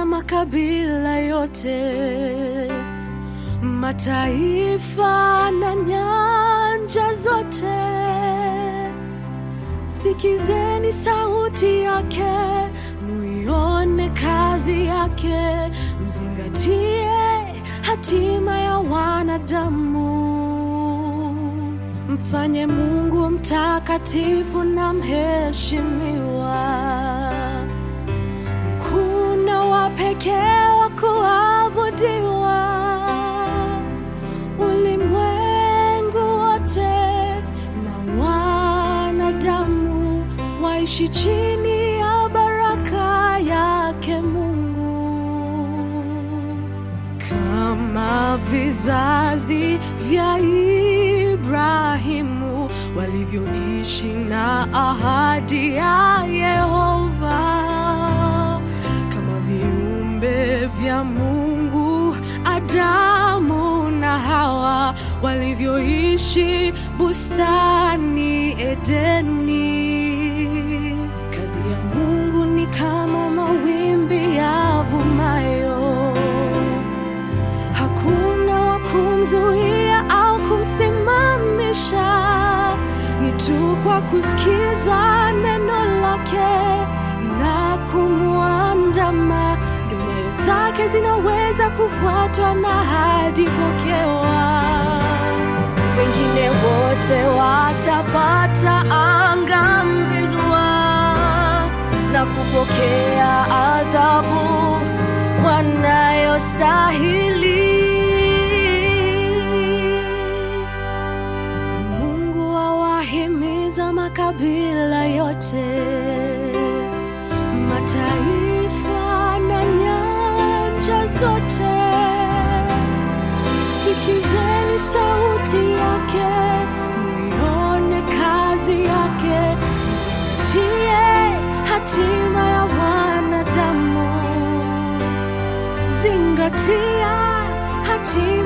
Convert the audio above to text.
wayahimiza makabila yote, mataifa na nyanja zote. Sikizeni sauti yake, muione kazi yake, mzingatie hatima ya wanadamu. Mfanye Mungu mtakatifu na mheshimiwa, mkuu wa pekee wa kuabudiwa. Ulimwengu wote na wanadamu waishi chini ya baraka yake Mungu kama vizazi vya Ibrahimu walivyoishi na ahadi ya Yehova, kama viumbe vya Mungu Adamu na Hawa walivyoishi bustani Edeni. Kazi ya Mungu ni kama mawimbi yavumayo hakuna wa kumzuia au kumsimamisha, ni tu kwa kusikiza neno lake na kumwandama, ndio nyayo zake zinaweza kufuatwa na hadi pokewa. Wengine wote watapata angamizwa na kupokea adhabu wanayostahili. Mungu awahimiza makabila yote, mataifa na nyanja zote. Sikizeni sauti yake, muione kazi yake, mzingatie hatima ya wanadamu zingatia hatima